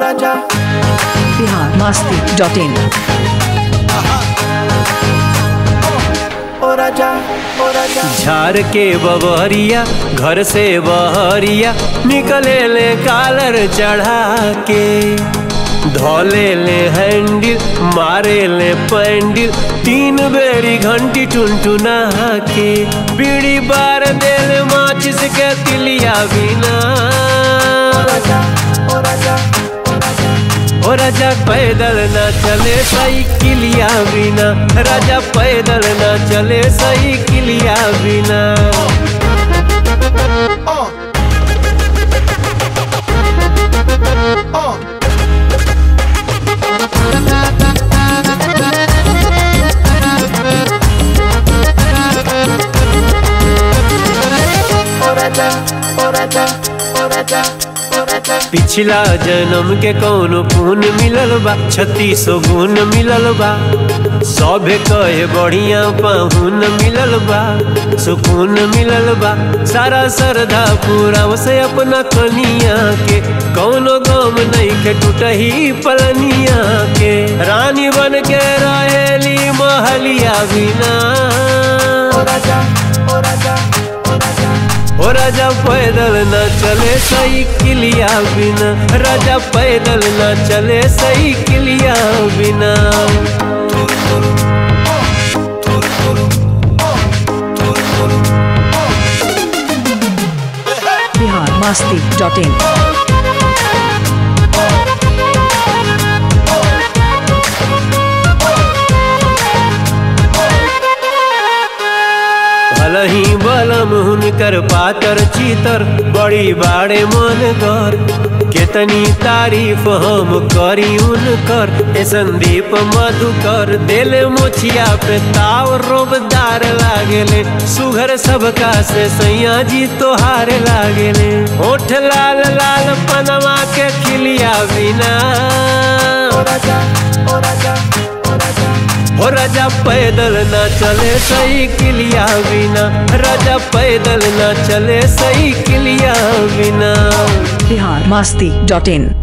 Raja Bihar Masti dot in ओ राजा ओ राजा झार के बबहरिया घर से बहरिया निकले ले कालर चढ़ा के धोले ले हैंडल मारे ले पैंडल तीन बेरी घंटी टुनटुना के बीड़ी बार देल माचिस के तिलिया बिना राजा ओ राजा ओ राजा ओ राजा पैदल न चले साइकिलिया बिना राजा पैदल न चले साइकिलिया बिना ओ ओ ओ राजा ओ राजा ओ राजा ओ राजा पिछला जन्म के कौनो पुण्य मिलल बा छत्तीस गुण मिलल बा सभे कहे बढ़िया पाहुन मिलल बा सुकून मिलल बा सारा श्रद्धा पूरा से अपना कनिया के कौनो गम नहीं के टूटही पलनिया के रानी बन के रहेली महलिया बिना ओ राजा ओ राजा ओ राजा ओ राजा पैदल न चले साइकिलिया बिना राजा पैदल न चले साइकिलिया बिना बिहार मस्ती डॉट इन भलही बलम हुनकर पातर चीतर बड़ी बाड़े मन कर केतनी तारीफ हम करी उनकर ए संदीप मधुकर दिल मोछिया पे ताव रोबदार लागेले सुघर सबका से सैया जी तोहार लागेले होठ लाल लाल पनमा के खिलिया बिना ओ राजा ओ राजा ओ राजा हो राजा पैदल न चले साइकिलिया बिना राजा पैदल न चले साइकिलिया बिना बिहार मस्ती डॉट इन